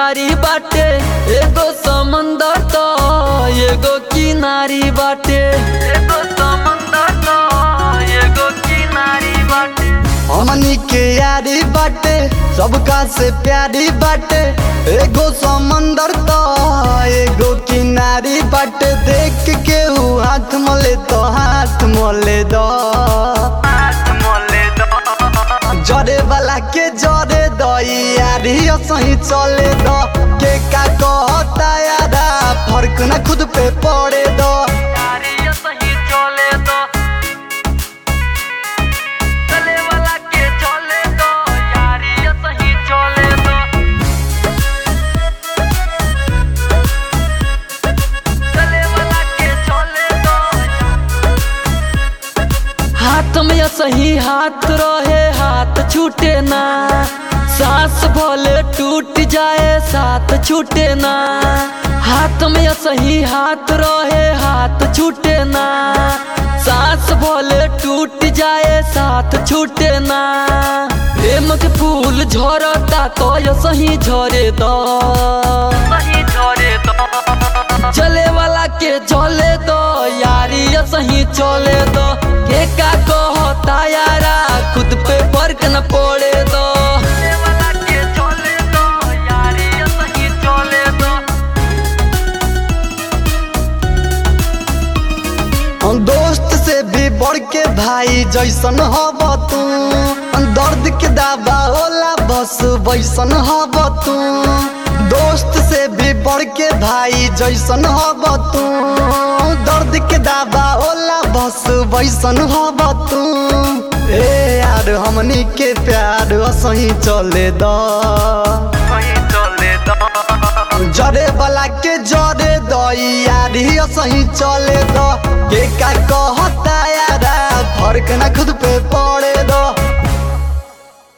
यारी बाटे एगो समंदर तो एगो किनारी बाटे एगो समंदर तो एगो किनारी बाटे हमनी के यारी बाटे सबका से प्यारी बाटे एगो समंदर तो एगो किनारी बाटे देख के ऊ हाथ मोले तो हाथ मोले दो हाथ मोले दो जरे वाला के जरे दो यारी सही चले दो के का कहता यारा फर्क ना खुद पे पड़े दो यारी ये सही चले दो चले वाला के चले दो यारी ये सही चले दो चले वाला के चले दो हाथ में ये सही हाथ रहे हाथ छूटे ना सांस भले टूट जाए साथ छूटे ना हाथ में ये सही हाथ रहे हाथ छूटे ना सांस भले टूट जाए साथ छूटे ना प्रेम के फूल झरता तो ये सही झरे दो सही झरे दो चले वाला के चले दो यारी ये सही चले दो के का कहता यारा खुद पे फर्क न पड़े दो चले वाला के चले दो यारी ये सही चले दो हम दोस्त से भी बढ़ के भाई जैसन हब तू दर्द के दावा होला बस वैसन हब तू दोस्त से भी बढ़ के भाई जैसन हब तू दर्द के दावा होला बस वैसन हब तू ए यार हमनी के प्यार सही चले दा सही चले दो जरे वाला के जरे दो यारी सही चले दो के का कहता यारा फर्क ना खुद पे पड़े दो